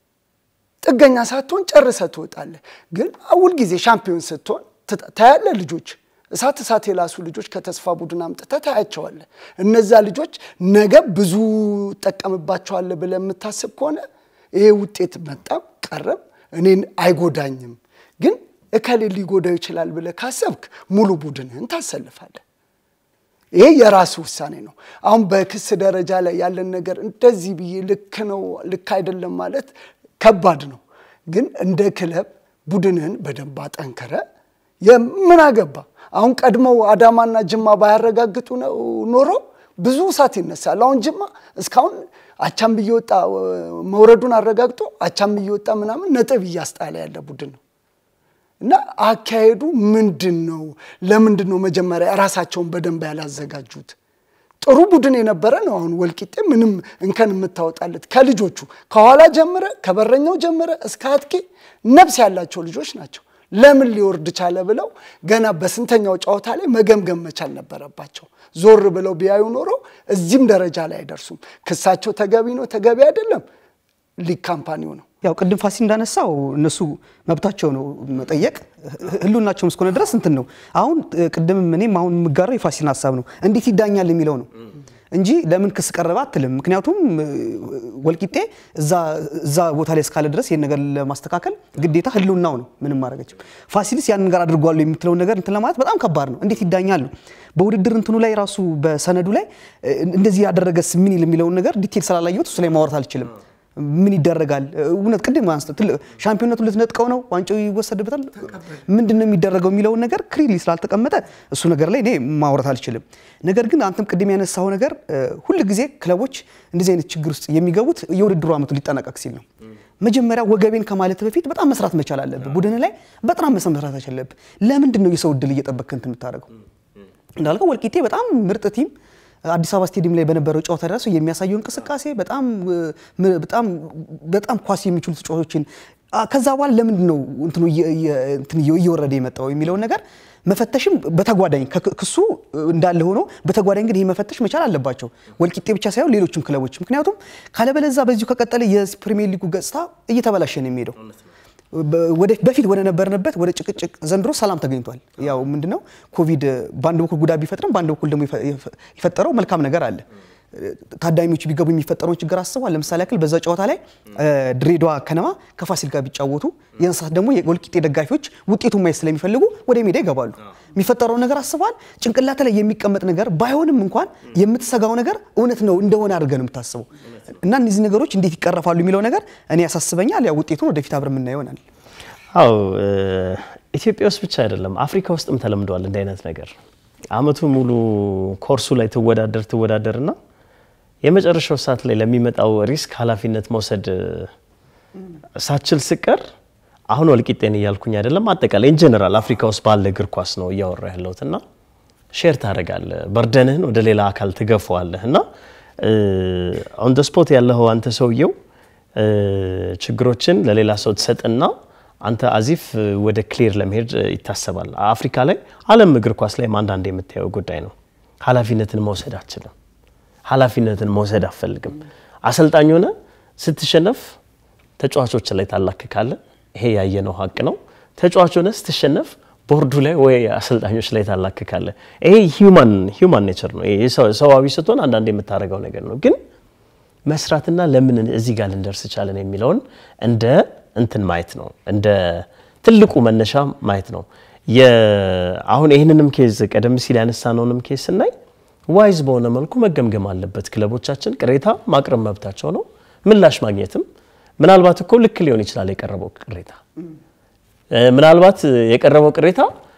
C: ጥገኛ ሳትሆን ጨርሰ ትወጣለህ። ግን ሁል ጊዜ ሻምፒዮን ስትሆን ታያለህ። ልጆች እሳት እሳት የላሱ ልጆች ከተስፋ ቡድን አምጥተህ ታያቸዋለህ። እነዛ ልጆች ነገ ብዙ ጠቀምባቸዋለህ ብለህ የምታስብ ከሆነ ይሄ ውጤት መጣም ቀረም እኔን አይጎዳኝም፣ ግን እከሌ ሊጎዳው ይችላል ብለህ ካሰብክ ሙሉ ቡድንህን ታሰልፋለህ። ይሄ የራሱ ውሳኔ ነው። አሁን በክስ ደረጃ ላይ ያለን ነገር እንደዚህ ብዬ ልክ ነው ልክ አይደለም ማለት ከባድ ነው። ግን እንደ ክለብ ቡድንህን በደንብ አጠንክረ የምን አገባ አሁን ቀድመው አዳማና ጅማ ባያረጋግጡ ነው ኖሮ ብዙ እሳት ይነሳል። አሁን ጅማ እስካሁን አቻም እየወጣ መውረዱን አረጋግጦ አቻም እየወጣ ምናምን ነጥብ እያስጣለ ያለ ቡድን ነው እና አካሄዱ ምንድን ነው? ለምንድን ነው መጀመሪያ ራሳቸውን በደንብ ያላዘጋጁት? ጥሩ ቡድን የነበረ ነው። አሁን ወልቂጤ ምንም እንከን የምታወጣለት ከልጆቹ ከኋላ ጀምረ ከበረኛው ጀምረ እስከ አጥቂ ነፍስ ያላቸው ልጆች ናቸው። ለምን ሊወርድ ቻለ ብለው ገና በስንተኛው ጨዋታ ላይ መገምገም መቻል ነበረባቸው። ዞር ብለው ቢያዩ ኖሮ እዚህም ደረጃ ላይ አይደርሱም። ክሳቸው ተገቢ ነው ተገቢ አይደለም ሊግ ካምፓኒው ነው።
A: ያው ቅድም ፋሲል እንዳነሳው እነሱ መብታቸው ነው መጠየቅ፣ ህልውናቸውም እስከሆነ ድረስ እንትን ነው። አሁን ቅድም እኔም አሁን የምጋራው የፋሲልን ሀሳብ ነው። እንዴት ይዳኛል የሚለው ነው። እንጂ ለምን ክስ ቀረበ አትልም። ምክንያቱም ወልቂጤ እዛ ቦታ ላይ እስካለ ድረስ ይህን ነገር ለማስተካከል ግዴታ ህልውናው ነው። ምንም ማድረገችም። ፋሲልስ ያን ነገር አድርጓሉ የምትለውን ነገር እንትን ለማለት በጣም ከባድ ነው። እንዴት ይዳኛሉ? በውድድር እንትኑ ላይ ራሱ በሰነዱ ላይ እንደዚህ ያደረገስ ምን ይል የሚለውን ነገር ዲቴል ስላላየሁት እሱ ላይ ማውራት አልችልም። ምን ይደረጋል? እውነት ቅድም ሻምፒዮነቱን ልትነጥቀው ነው፣ ዋንጫው ይወሰድበታል፣ ምንድን ነው የሚደረገው የሚለውን ነገር ክሊርሊ ስላልተቀመጠ እሱ ነገር ላይ እኔ ማውራት አልችልም። ነገር ግን አንተም ቅድም ያነሳው ነገር ሁል ጊዜ ክለቦች እንደዚህ አይነት ችግር ውስጥ የሚገቡት የውድድሩ ዓመቱ ሊጠናቀቅ ሲል ነው። መጀመሪያ ወገቤን ከማለት በፊት በጣም መስራት መቻል አለብህ። ቡድን ላይ በጣም መስራት አለብህ። ለምንድን ነው የሰው እድል እየጠበቅክ እንትን የምታደርገው? እንዳልከው ወልቂጤ በጣም ምርጥ ቲም አዲስ አበባ ስቴዲየም ላይ በነበረው ጨዋታ ደረሰው የሚያሳየው እንቅስቃሴ በጣም በጣም በጣም ኳስ የሚችሉ ተጫዋቾችን ከዛ በኋላ ለምንድን ነው እንትኑ እየወረደ የመጣው የሚለውን ነገር መፈተሽም በተጓዳኝ ክሱ እንዳለ ሆኖ በተጓዳኝ ግን ይህ መፈተሽ መቻል አለባቸው ወልቂጤ ብቻ ሳይሆን ሌሎችም ክለቦች። ምክንያቱም ካለበለዛ በዚሁ ከቀጠለ የፕሪሚየር ሊጉ ገጽታ እየተበላሸ ነው የሚሄደው። በፊት ወደ ነበርንበት ወደ ጭቅጭቅ ዘንድሮ ሰላም ተገኝቷል። ያው ምንድነው ኮቪድ በአንድ በኩል ጉዳት ቢፈጥርም በአንድ በኩል ደግሞ የፈጠረው መልካም ነገር አለ። ታዳሚዎች ቢገቡ የሚፈጠረውን ችግር አስቧል። ለምሳሌ ያክል በዛ ጨዋታ ላይ ድሬዳዋ ከነማ ከፋሲል ጋር ቢጫወቱ የእንስሳት ደግሞ የወልቂጤ ደጋፊዎች ውጤቱን ማየት ስለሚፈልጉ ወደ ሜዳ ይገባሉ። የሚፈጠረውን ነገር አስቧል። ጭንቅላት ላይ የሚቀመጥ ነገር ባይሆንም እንኳን የምትሰጋው ነገር እውነት ነው እንደሆነ አድርገህ ነው የምታስበው እና እነዚህ ነገሮች እንዴት ይቀረፋሉ የሚለው ነገር እኔ ያሳስበኛል። ያው ውጤቱን ወደፊት አብረን የምናየው ይሆናል።
B: አዎ ኢትዮጵያ ውስጥ ብቻ አይደለም አፍሪካ ውስጥም ተለምዷል እንዲህ አይነት ነገር። አመቱ ሙሉ ኮርሱ ላይ ትወዳደር ትወዳደርና የመጨረሻው ሰዓት ላይ ለሚመጣው ሪስክ ኃላፊነት መውሰድ ሳችል ስቀር አሁን ወልቂጤን እያልኩኝ አይደለም፣ አጠቃላይ ኢንጀነራል አፍሪካ ውስጥ ባለ እግር ኳስ ነው እያወራ ያለሁት እና ሼር ታደርጋለህ፣ በርደንህን ወደ ሌላ አካል ትገፈዋለህ እና ኦን ደ ስፖት ያለኸው አንተ ሰውየው ችግሮችን ለሌላ ሰው ትሰጥና አንተ አዚፍ ወደ ክሊር ለመሄድ ይታሰባል። አፍሪካ ላይ ዓለም እግር ኳስ ላይ አንዳንድ የምታየው ጉዳይ ነው። ኃላፊነትን መውሰድ አችልም። ኃላፊነትን መውሰድ አፈልግም። አሰልጣኝ ሆነ ስትሸነፍ ተጫዋቾች ላይ ታላክካለ። ይሄ ያየነው ሀቅ ነው። ተጫዋች ሆነ ስትሸነፍ ቦርዱ ላይ ወይ አሰልጣኞች ላይ ታላክካለ። ይሄ ሂውማን ሂውማን ኔቸር ነው። ይሄ ሰዋዊ ስትሆን አንዳንድ የምታደርገው ነገር ነው። ግን መስራትና ለምን እዚህ ጋር ልንደርስ ቻለን የሚለውን እንደ እንትን ማየት ነው። እንደ ትልቁ መነሻ ማየት ነው። አሁን ይህንንም ኬዝ ቀደም ሲል ያነሳነውንም ኬዝ ስናይ ዋይዝ በሆነ መልኩ መገምገም አለበት። ክለቦቻችን ቅሬታ ማቅረብ መብታቸው ነው። ምላሽ ማግኘትም ምናልባት እኮ ልክ ሊሆን ይችላል የቀረበው ቅሬታ ምናልባት የቀረበው ቅሬታ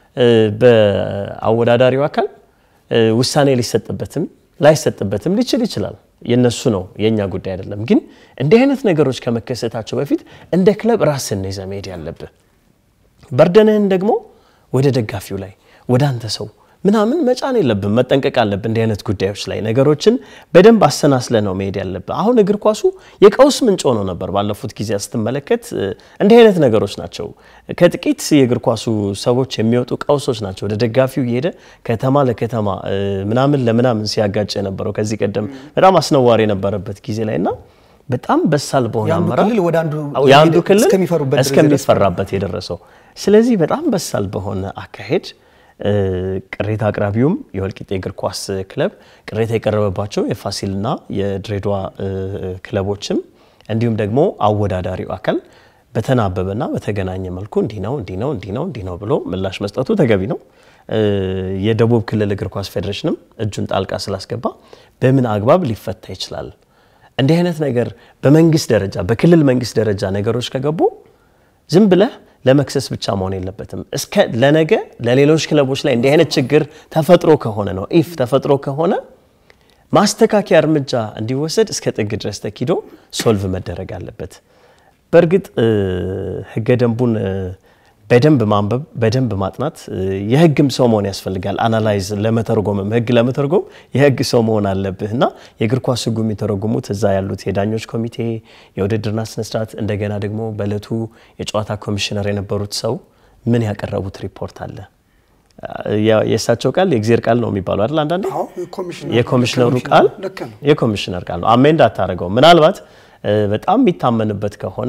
B: በአወዳዳሪው አካል ውሳኔ ሊሰጥበትም ላይሰጥበትም ሊችል ይችላል። የነሱ ነው፣ የእኛ ጉዳይ አይደለም። ግን እንዲህ አይነት ነገሮች ከመከሰታቸው በፊት እንደ ክለብ ራስን ይዘህ መሄድ ያለብህ፣ በርደንህን ደግሞ ወደ ደጋፊው ላይ ወደ አንተ ሰው ምናምን መጫን የለብን። መጠንቀቅ አለብን። እንዲህ አይነት ጉዳዮች ላይ ነገሮችን በደንብ አሰናስለ ነው መሄድ ያለብን። አሁን እግር ኳሱ የቀውስ ምንጭ ሆኖ ነበር ባለፉት ጊዜያት ስትመለከት። እንዲህ አይነት ነገሮች ናቸው ከጥቂት የእግር ኳሱ ሰዎች የሚወጡ ቀውሶች ናቸው ወደ ደጋፊው እየሄደ ከተማ ለከተማ ምናምን ለምናምን ሲያጋጭ የነበረው ከዚህ ቀደም በጣም አስነዋሪ የነበረበት ጊዜ ላይ እና በጣም በሳል በሆነ አመራር የአንዱ ክልል እስከሚፈራበት የደረሰው ስለዚህ በጣም በሳል በሆነ አካሄድ ቅሬታ አቅራቢውም የወልቂጤ እግር ኳስ ክለብ ቅሬታ የቀረበባቸው የፋሲልና የድሬዳዋ ክለቦችም እንዲሁም ደግሞ አወዳዳሪው አካል በተናበበና በተገናኘ መልኩ እንዲህ ነው እንዲህ ነው እንዲህ ነው እንዲህ ነው ብሎ ምላሽ መስጠቱ ተገቢ ነው። የደቡብ ክልል እግር ኳስ ፌዴሬሽንም እጁን ጣልቃ ስላስገባ በምን አግባብ ሊፈታ ይችላል? እንዲህ አይነት ነገር በመንግስት ደረጃ በክልል መንግስት ደረጃ ነገሮች ከገቡ ዝም ብለህ ለመክሰስ ብቻ መሆን የለበትም። እስከ ለነገ ለሌሎች ክለቦች ላይ እንዲህ አይነት ችግር ተፈጥሮ ከሆነ ነው ኢፍ ተፈጥሮ ከሆነ ማስተካከያ እርምጃ እንዲወሰድ እስከ ጥግ ድረስ ተኪዶ ሶልቭ መደረግ አለበት። በእርግጥ ህገ ደንቡን በደንብ ማንበብ በደንብ ማጥናት የህግም ሰው መሆን ያስፈልጋል። አናላይዝ ለመተርጎምም ህግ ለመተርጎም የህግ ሰው መሆን አለብህ እና የእግር ኳስ ህጉ የሚተረጉሙት እዛ ያሉት የዳኞች ኮሚቴ፣ የውድድርና ስነስርዓት እንደገና ደግሞ በእለቱ የጨዋታ ኮሚሽነር የነበሩት ሰው ምን ያቀረቡት ሪፖርት አለ። የእሳቸው ቃል የእግዜር ቃል ነው የሚባለው አይደል? አንዳንዴ የኮሚሽነሩ ቃል የኮሚሽነር ቃል ነው። አሜንድ አታደርገው። ምናልባት በጣም የሚታመንበት ከሆነ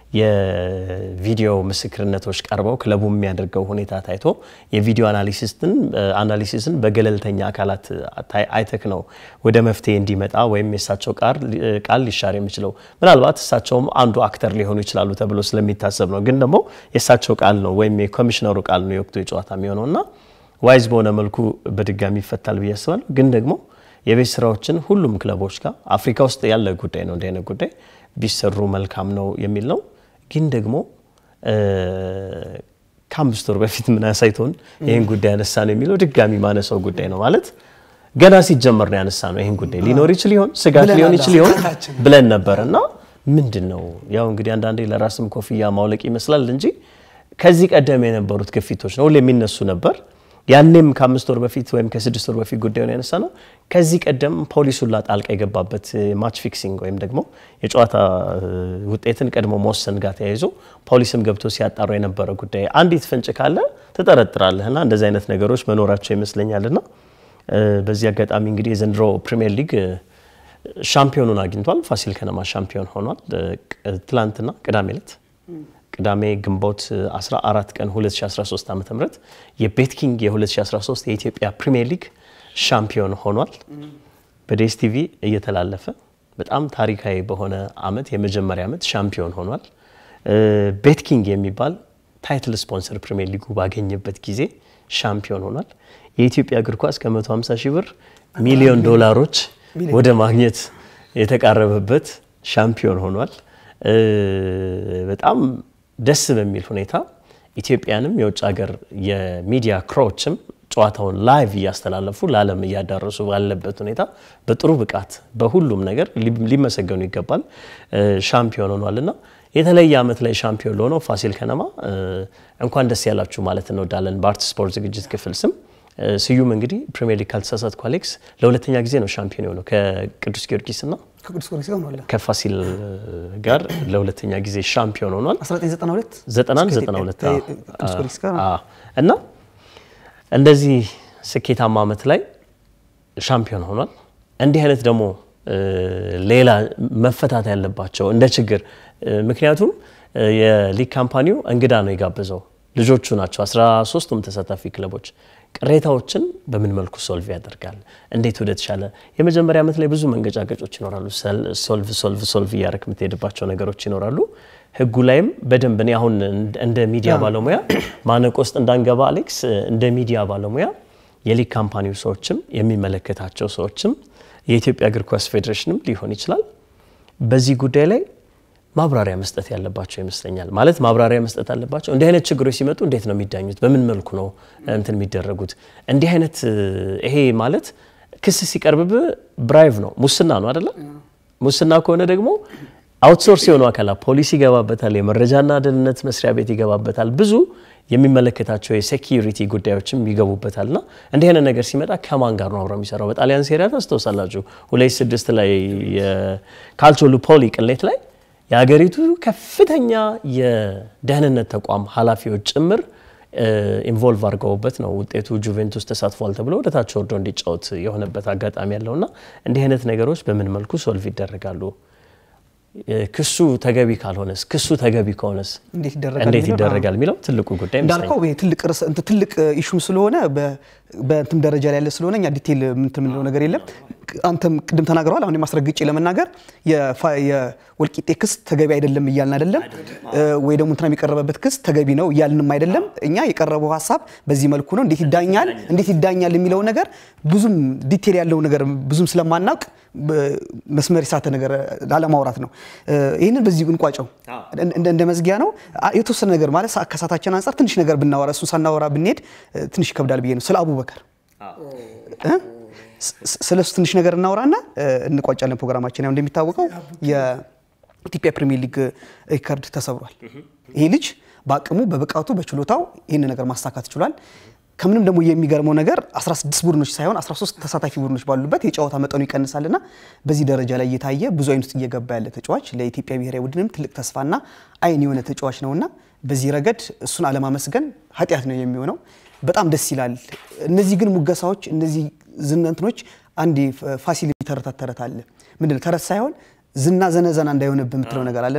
B: የቪዲዮ ምስክርነቶች ቀርበው ክለቡ የሚያደርገው ሁኔታ ታይቶ የቪዲዮ አናሊሲስን አናሊሲስን በገለልተኛ አካላት አይተክ ነው ወደ መፍትሄ እንዲመጣ ወይም የእሳቸው ቃል ሊሻር የሚችለው ምናልባት እሳቸውም አንዱ አክተር ሊሆኑ ይችላሉ ተብሎ ስለሚታሰብ ነው። ግን ደግሞ የእሳቸው ቃል ነው ወይም የኮሚሽነሩ ቃል ነው የወቅቱ የጨዋታ የሚሆነው እና ዋይዝ በሆነ መልኩ በድጋሚ ይፈታል ብዬ አስባለሁ። ግን ደግሞ የቤት ስራዎችን ሁሉም ክለቦች ጋር አፍሪካ ውስጥ ያለ ጉዳይ ነው እንዲህ አይነት ጉዳይ ቢሰሩ መልካም ነው የሚል ነው። ግን ደግሞ ከአምስት ወር በፊት ምን አሳይቶን ይህን ጉዳይ ያነሳ ነው የሚለው ድጋሚ ማነሳው ጉዳይ ነው ማለት ገና ሲጀመር ነው ያነሳ ነው። ይህን ጉዳይ ሊኖር ይችል ይሆን ስጋት ሊሆን ይችል ይሆን ብለን ነበር እና ምንድን ነው ያው እንግዲህ አንዳንዴ ለራስም ኮፍያ ማውለቅ ይመስላል እንጂ ከዚህ ቀደም የነበሩት ግፊቶች ነው ሁሌ የሚነሱ ነበር። ያኔም ከአምስት ወር በፊት ወይም ከስድስት ወር በፊት ጉዳዩን ያነሳ ነው። ከዚህ ቀደም ፖሊስ ሁላ ጣልቃ የገባበት ማች ፊክሲንግ ወይም ደግሞ የጨዋታ ውጤትን ቀድሞ መወሰን ጋር ተያይዞ ፖሊስም ገብቶ ሲያጣሩ የነበረ ጉዳይ አንዲት ፍንጭ ካለ ትጠረጥራለህና እንደዚህ አይነት ነገሮች መኖራቸው ይመስለኛልና በዚህ አጋጣሚ እንግዲህ የዘንድሮ ፕሪሚየር ሊግ ሻምፒዮኑን አግኝቷል። ፋሲል ከነማ ሻምፒዮን ሆኗል። ትላንትና ቅዳሜ ዕለት ቅዳሜ ግንቦት 14 ቀን 2013 ዓ.ም የቤት ኪንግ የ2013 የኢትዮጵያ ፕሪሚየር ሊግ ሻምፒዮን ሆኗል። በዴስ ቲቪ እየተላለፈ በጣም ታሪካዊ በሆነ አመት የመጀመሪያ ዓመት ሻምፒዮን ሆኗል። ቤት ኪንግ የሚባል ታይትል ስፖንሰር ፕሪሚየር ሊጉ ባገኘበት ጊዜ ሻምፒዮን ሆኗል። የኢትዮጵያ እግር ኳስ ከ150 ሺህ ብር ሚሊዮን ዶላሮች ወደ ማግኘት የተቃረበበት ሻምፒዮን ሆኗል። በጣም ደስ በሚል ሁኔታ ኢትዮጵያንም የውጭ ሀገር የሚዲያ ክሮዎችም ጨዋታውን ላይቭ እያስተላለፉ ለዓለም እያዳረሱ ባለበት ሁኔታ በጥሩ ብቃት በሁሉም ነገር ሊመሰገኑ ይገባል ሻምፒዮን ሆኗልና የተለየ ዓመት ላይ ሻምፒዮን ለሆነው ፋሲል ከነማ እንኳን ደስ ያላችሁ ማለት እንወዳለን። በአርት ስፖርት ዝግጅት ክፍል ስም ስዩም እንግዲህ ፕሪሚየር ሊግ ካልተሳሳትኩ አሌክስ ለሁለተኛ ጊዜ ነው ሻምፒዮን የሆነው ከቅዱስ ጊዮርጊስ እና
A: ከቅዱስ ጊዮርጊስ ጋር ሆኗል።
B: ከፋሲል ጋር ለሁለተኛ ጊዜ ሻምፒዮን ሆኗል።
A: 1992
B: 91 92 አዎ።
A: ቅዱስ ጊዮርጊስ ጋር
B: አዎ። እና እንደዚህ ስኬታማ ዓመት ላይ ሻምፒዮን ሆኗል። እንዲህ አይነት ደግሞ ሌላ መፈታት ያለባቸው እንደ ችግር ምክንያቱም የሊግ ካምፓኒው እንግዳ ነው የጋበዘው ልጆቹ ናቸው 13ቱም ተሳታፊ ክለቦች ቅሬታዎችን በምን መልኩ ሶልቭ ያደርጋል? እንዴት ወደ ተሻለ የመጀመሪያ ዓመት ላይ ብዙ መንገጫገጮች ይኖራሉ። ሶልቭ ሶልቭ ሶልቭ እያደረክ የምትሄድባቸው ነገሮች ይኖራሉ። ህጉ ላይም በደንብ እኔ አሁን እንደ ሚዲያ ባለሙያ ማነቆ ውስጥ እንዳንገባ አሌክስ፣ እንደ ሚዲያ ባለሙያ የሊግ ካምፓኒው ሰዎችም የሚመለከታቸው ሰዎችም የኢትዮጵያ እግር ኳስ ፌዴሬሽንም ሊሆን ይችላል በዚህ ጉዳይ ላይ ማብራሪያ መስጠት ያለባቸው ይመስለኛል። ማለት ማብራሪያ መስጠት አለባቸው። እንዲህ አይነት ችግሮች ሲመጡ እንዴት ነው የሚዳኙት? በምን መልኩ ነው እንትን የሚደረጉት? እንዲህ አይነት ይሄ ማለት ክስ ሲቀርብብህ ብራይቭ ነው፣ ሙስና ነው አይደለ? ሙስና ከሆነ ደግሞ አውትሶርስ የሆኑ አካላት ፖሊስ ይገባበታል፣ የመረጃና ደህንነት መስሪያ ቤት ይገባበታል፣ ብዙ የሚመለከታቸው የሴኪሪቲ ጉዳዮችም ይገቡበታል። እና እንዲህ አይነት ነገር ሲመጣ ከማን ጋር ነው አብረው የሚሰራው? በጣሊያን ሴሪያ ታስታውሳላችሁ፣ ሁለት ስድስት ላይ የካልቾ ሉፖሊ ቅሌት ላይ የሀገሪቱ ከፍተኛ የደህንነት ተቋም ኃላፊዎች ጭምር ኢንቮልቭ አድርገውበት ነው ውጤቱ ጁቬንቱስ ተሳትፏል ተብሎ ወደ ታች ወርዶ እንዲጫወት የሆነበት አጋጣሚ ያለውና እንዲህ አይነት ነገሮች በምን መልኩ ሶልቭ ይደረጋሉ? ክሱ ተገቢ ካልሆነስ ክሱ ተገቢ ከሆነስ
A: እንዴት ይደረጋል
B: እንዴት
A: የሚለው?
B: ይደረጋል የሚለው ትልቁ ጉዳይ
A: እንዳልከው ይሄ ትልቅ ርዕስ እንትን ትልቅ ኢሹም ስለሆነ በ- በእንትን ደረጃ ላይ ያለ ስለሆነ እኛ ዲቴል እንትን የምንለው ነገር የለም። አንተም ቅድም ተናግረዋል። አሁን ማስረግጬ ለመናገር የፋ- የወልቂጤ ክስ ተገቢ አይደለም እያልን አይደለም፣ እ፣ ወይ ደግሞ እንትና የቀረበበት ክስ ተገቢ ነው እያልንም አይደለም። እኛ የቀረበው ሀሳብ በዚህ መልኩ ነው፣ እንዴት ይዳኛል እንዴት ይዳኛል የሚለው ነገር ብዙም ዲቴል ያለው ነገር ብዙም ስለማናውቅ በ- መስመር የሳተ ነገር ላለማውራት ነው። እ፣ ይህንን በዚህ እንቋጨው እንደ እንደ መዝጊያ ነው። አ- የተወሰነ ነገር ማለት ሰዓት ከሰዓታችን አንጻር ትንሽ ነገር ብናወራ እሱን ሳናወራ ብንሄድ እ፣ ትንሽ ይከብዳል ብዬ ነው። ስለ አቡበከር እ? ስ- ስለ እሱ ትንሽ ነገር እናወራና እ፣ እንቋጫለን ፕሮግራማችን። ያው እንደሚታወቀው የኢትዮጵያ ፕሪሚየር ሊግ ሪከርድ ተሰብሯል። ይሄ ልጅ በአቅሙ በብቃቱ በችሎታው ይህን ነገር ማሳካት ችሏል። ከምንም ደግሞ የሚገርመው ነገር 16 ቡድኖች ሳይሆን 13 ተሳታፊ ቡድኖች ባሉበት የጨዋታ መጠኑ ይቀንሳልና በዚህ ደረጃ ላይ እየታየ ብዙ አይን ውስጥ እየገባ ያለ ተጫዋች ለኢትዮጵያ ብሔራዊ ቡድንም ትልቅ ተስፋና አይን የሆነ ተጫዋች ነውና በዚህ ረገድ እሱን አለማመስገን ኃጢአት ነው የሚሆነው። በጣም ደስ ይላል። እነዚህ ግን ሙገሳዎች፣ እነዚህ ዝነንትኖች አንድ ፋሲል ተረታት ተረት አለ። ምንድነው ተረት ሳይሆን ዝና ዘነዘና እንዳይሆንብህ የምትለው ነገር አለና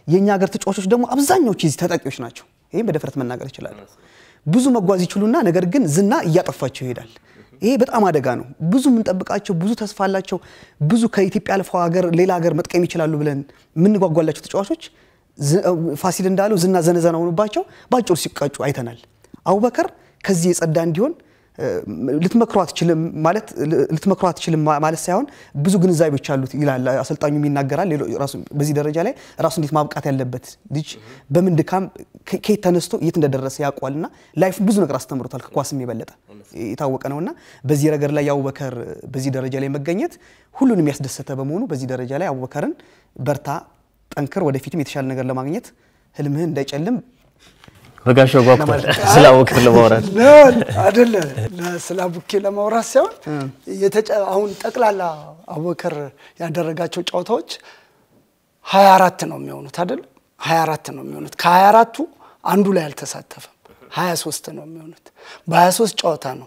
A: የእኛ ሀገር ተጫዋቾች ደግሞ አብዛኛዎቹ የዚህ ተጠቂዎች ናቸው። ይህም በድፍረት መናገር እችላለሁ። ብዙ መጓዝ ይችሉና ነገር ግን ዝና እያጠፋቸው ይሄዳል። ይሄ በጣም አደጋ ነው። ብዙ የምንጠብቃቸው ብዙ ተስፋ አላቸው ብዙ ከኢትዮጵያ አልፈው ሀገር ሌላ ሀገር መጥቀም ይችላሉ ብለን የምንጓጓላቸው ተጫዋቾች ፋሲል እንዳለው ዝና ዘነዘና ሆኑባቸው በአጭሩ ሲቀጩ አይተናል። አቡበከር ከዚህ የጸዳ እንዲሆን ልትመክሮ አትችልም ማለት ልትመክሮ አትችልም ማለት ሳይሆን ብዙ ግንዛቤዎች አሉት ይላል አሰልጣኙ ይናገራል። ራሱ በዚህ ደረጃ ላይ ራሱ እንዴት ማብቃት ያለበት ልጅ በምን ድካም ከየት ተነስቶ የት እንደደረሰ ያውቋልና ላይፍ ብዙ ነገር አስተምሮታል ከኳስም የበለጠ የታወቀ ነውና በዚህ ነገር ላይ የአቡበከር በዚህ ደረጃ ላይ መገኘት ሁሉንም ያስደሰተ በመሆኑ በዚህ ደረጃ ላይ አቡበከርን በርታ፣ ጠንክር፣ ወደፊትም የተሻለ ነገር ለማግኘት ህልምህን እንዳይጨልም
B: በጋሻው ጓጉቷል ስለ አቡበከር ለማውራት
C: አይደለ ስለ አቡኬ ለማውራት ሳይሆን አሁን ጠቅላላ አቡበከር ያደረጋቸው ጨዋታዎች 24 ነው የሚሆኑት አይደል? 24 ነው የሚሆኑት። ከ24ቱ አንዱ ላይ አልተሳተፈም። 23 ነው የሚሆኑት። በ23 ጨዋታ ነው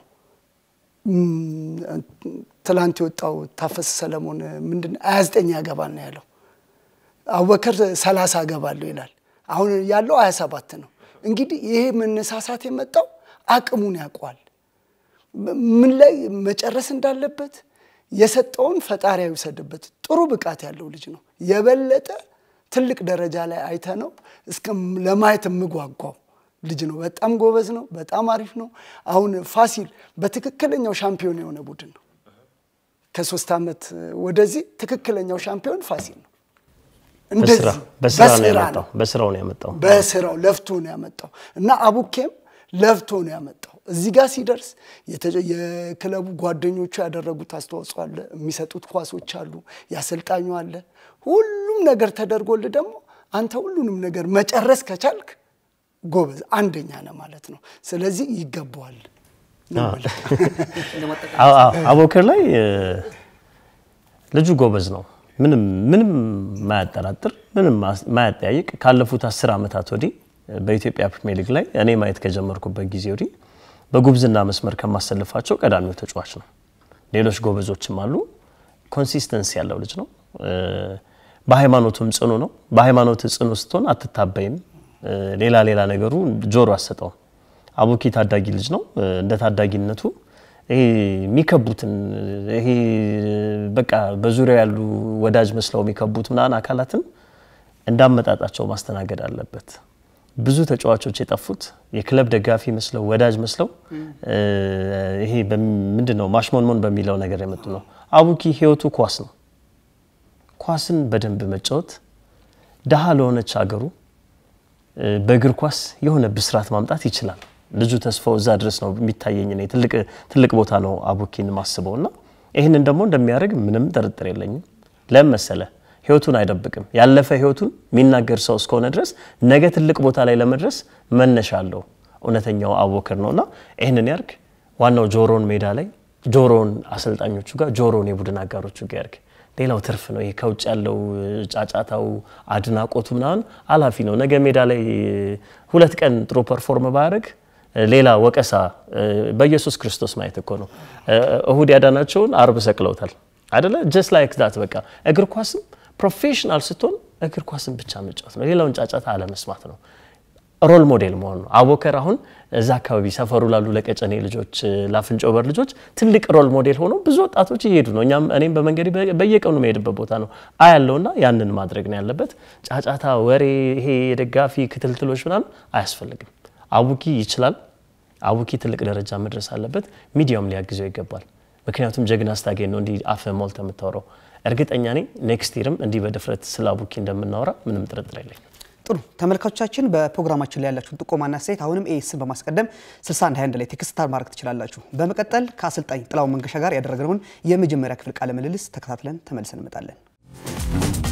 C: ትላንት የወጣው ታፈስ ሰለሞን ምንድን 29 ያገባል ነው ያለው። አቡበከር 30 አገባለሁ ይላል። አሁን ያለው 27 ነው። እንግዲህ ይሄ መነሳሳት የመጣው አቅሙን ያውቋል። ምን ላይ መጨረስ እንዳለበት የሰጠውን ፈጣሪ ይውሰድበት። ጥሩ ብቃት ያለው ልጅ ነው። የበለጠ ትልቅ ደረጃ ላይ አይተ ነው እስከ ለማየት የምጓጓው ልጅ ነው። በጣም ጎበዝ ነው። በጣም አሪፍ ነው። አሁን ፋሲል በትክክለኛው ሻምፒዮን የሆነ ቡድን ነው። ከሶስት ዓመት ወደዚህ ትክክለኛው ሻምፒዮን ፋሲል ነው።
B: በስራው ነው ያመጣው።
C: በስራው ለፍቶ ነው ያመጣው እና አቡኬም ለፍቶ ነው ያመጣው። እዚህ ጋር ሲደርስ የክለቡ ጓደኞቹ ያደረጉት አስተዋጽኦ አለ፣ የሚሰጡት ኳሶች አሉ፣ ያሰልጣኙ አለ። ሁሉም ነገር ተደርጎልህ ደግሞ አንተ ሁሉንም ነገር መጨረስ ከቻልክ ጎበዝ አንደኛ ነህ ማለት ነው። ስለዚህ ይገባዋል።
B: አቡበከር ላይ ልጁ ጎበዝ ነው። ምንም ምንም ማያጠራጥር ምንም ማያጠያይቅ ካለፉት አስር ዓመታት ወዲህ በኢትዮጵያ ፕሪሚየር ሊግ ላይ እኔ ማየት ከጀመርኩበት ጊዜ ወዲህ በጉብዝና መስመር ከማሰልፋቸው ቀዳሚው ተጫዋች ነው። ሌሎች ጎበዞችም አሉ። ኮንሲስተንስ ያለው ልጅ ነው። በሃይማኖቱም ጽኑ ነው። በሃይማኖት ጽኑ ስትሆን አትታበይም። ሌላ ሌላ ነገሩ ጆሮ አሰጠውም። አቡኪ ታዳጊ ልጅ ነው። እንደ ታዳጊነቱ ይሄ የሚከቡትን ይሄ በቃ በዙሪያው ያሉ ወዳጅ መስለው የሚከቡት ምናምን አካላትን እንዳመጣጣቸው ማስተናገድ አለበት። ብዙ ተጫዋቾች የጠፉት የክለብ ደጋፊ መስለው ወዳጅ መስለው ይሄ ምንድን ነው ማሽሞንሞን በሚለው ነገር የመጡ ነው። አቡኪ ህይወቱ ኳስ ነው። ኳስን በደንብ መጫወት ድሃ ለሆነች ሀገሩ በእግር ኳስ የሆነ ብስራት ማምጣት ይችላል። ልጁ ተስፋው እዛ ድረስ ነው የሚታየኝ። እኔ ትልቅ ቦታ ነው አቡኪን ማስበው እና ይህንን ደግሞ እንደሚያደርግ ምንም ጥርጥር የለኝም። ለምን መሰለ ህይወቱን አይደብቅም። ያለፈ ህይወቱን የሚናገር ሰው እስከሆነ ድረስ ነገ ትልቅ ቦታ ላይ ለመድረስ መነሻ አለው። እውነተኛው አቡበከር ነው እና ይህንን ያርግ። ዋናው ጆሮን ሜዳ ላይ ጆሮን አሰልጣኞቹ ጋር ጆሮን የቡድን አጋሮቹ ጋር ያርግ። ሌላው ትርፍ ነው። ይሄ ከውጭ ያለው ጫጫታው፣ አድናቆቱ ምናምን አላፊ ነው። ነገ ሜዳ ላይ ሁለት ቀን ጥሩ ፐርፎርም ባያደርግ ሌላ ወቀሳ በኢየሱስ ክርስቶስ ማየት እኮ ነው። እሁድ ያዳናቸውን አርብ ሰቅለውታል አይደለ? ጀስት ላይክ ዳት በቃ እግር ኳስም ፕሮፌሽናል ስትሆን እግር ኳስን ብቻ መጫወት ነው። ሌላውን ጫጫታ አለመስማት ነው። ሮል ሞዴል መሆን ነው። አቡበከር አሁን እዛ አካባቢ ሰፈሩ ላሉ ለቀጨኔ ልጆች፣ ለአፍንጮ በር ልጆች ትልቅ ሮል ሞዴል ሆኖ ብዙ ወጣቶች እየሄዱ ነው። እኛም እኔም በመንገድ በየቀኑ መሄድበት ቦታ ነው አያለውና ያንን ማድረግ ነው ያለበት። ጫጫታ፣ ወሬ፣ ይሄ የደጋፊ ክትልትሎች ምናምን አያስፈልግም። አቡኪ ይችላል። አቡኪ ትልቅ ደረጃ መድረስ አለበት። ሚዲያውም ሊያግዘው ይገባል። ምክንያቱም ጀግና ስታገኝ ነው እንዲህ አፍ ሞልተ የምታወራው። እርግጠኛ ነኝ ኔክስት ይርም እንዲህ በድፍረት ስለ አቡኪ እንደምናወራ ምንም ጥርጥር የለኝም።
A: ጥሩ ተመልካቾቻችን፣ በፕሮግራማችን ላይ ያላችሁን ጥቆማና አስተያየት አሁንም ኤስን በማስቀደም 6121 ላይ ቴክስት ማድረግ ትችላላችሁ። በመቀጠል ከአሰልጣኝ ጥላሁን መንገሻ ጋር ያደረግነውን የመጀመሪያ ክፍል ቃለ ምልልስ ተከታትለን ተመልሰን እንመጣለን።